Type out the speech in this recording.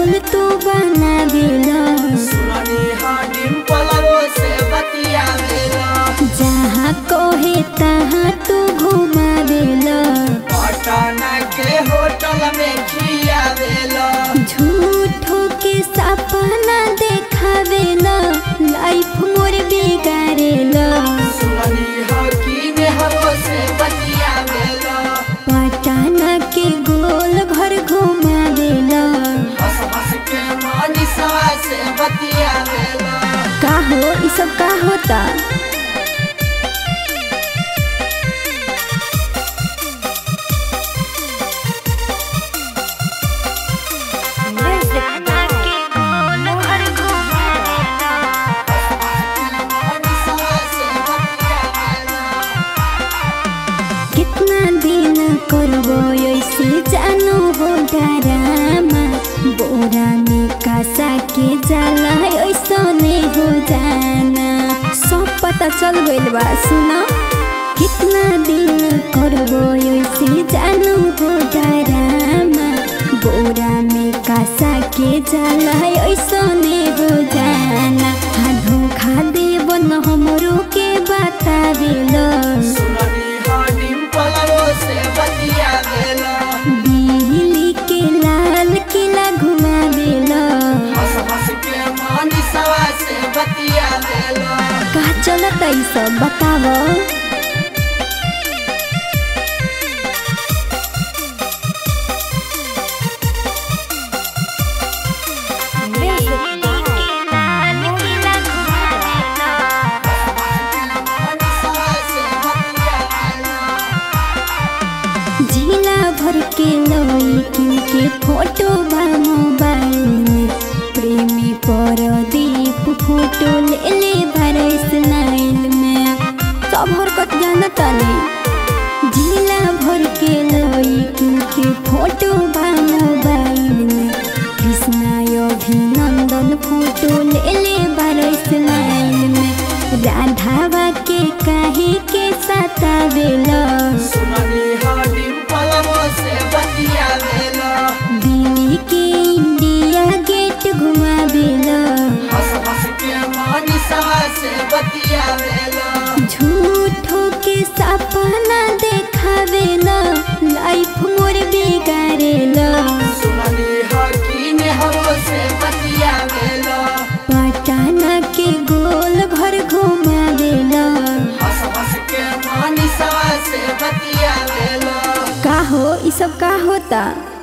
पागल तू बना देला सुननी हडिम पलवो से बतियावेला जहाँ कहे तहाँ तू घुमा देला पटना के होटल में खियावेला झूठो के सपना देखावेला लाइफ मोर बिगाड़ेला सुननी हकीम हवो से बतियावेला पटना के गोल घर घुमा देला हंस हंस के मनीषवा से बतियावेला का हो ई सब का होता मनीषवा से बतियावेला कितना दिन करबो ऐसे जानो हो डरामा बोरा में कासा के जाला ऐसा नहीं हो जाना सब पता चल गइल बा सुना कितना दिन करबो ऐसे जानो हो डरामा बोरा में कासा के जाला ऐसा नहीं हो जाना हाँ धोखा देब न हमरो के बतावेला सुननी हडिम पलवो से बतियावेला दिल्ली के लाल किला घुमा देला हंस हंस के मनीषवा से बतियावेला का चलत ई सब बताव मनीषवा से बतियावेला जिला भर के लड़की के फोटो बा मोबाइल में प्रेमी परदीप फोटो ले ले भरे स्नाइल में सब हरकत जानता नहीं जिला भर के लड़की के फोटो बा मोबाइल में कृष्णा अभिनंदन फोटो ले ले भरे स्नाइल में राधावा के काहे के सतावेला सुननी हडिम पलवो से बतियावेला दिल्ली के इंडिया गेट घुमा देला हंस हंस के मनीषवा से बतियावेला झूठो के सपना देखावेला लाइफ मोर बिगाड़ेला सुननी हकीम हवो से बतियावेला पटना के गोल घर घुमा देला हंस हंस के मनीषवा से बतियावेला का हो ई सब का होता